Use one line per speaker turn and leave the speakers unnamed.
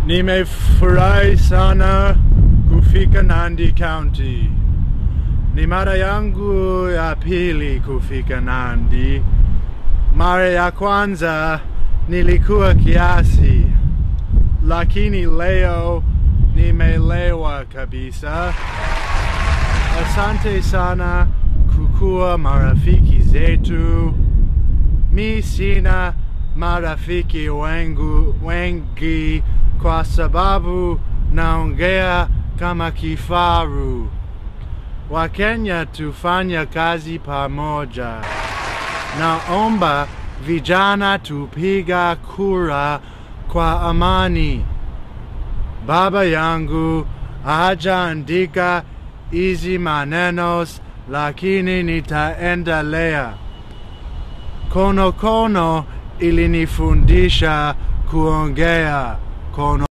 Nimefurahi sana kufika Nandi County. Ni mara yangu ya pili kufika Nandi. Mara ya kwanza nilikuwa kiasi, lakini leo nimelewa kabisa. Asante sana kukuwa marafiki zetu. Mi sina marafiki wengu, wengi kwa sababu naongea kama kifaru. Wakenya tufanya kazi pamoja. Naomba vijana tupiga kura kwa amani. Baba yangu hajaandika hizi manenos, lakini nitaendelea. Kono kono ilinifundisha kuongea kono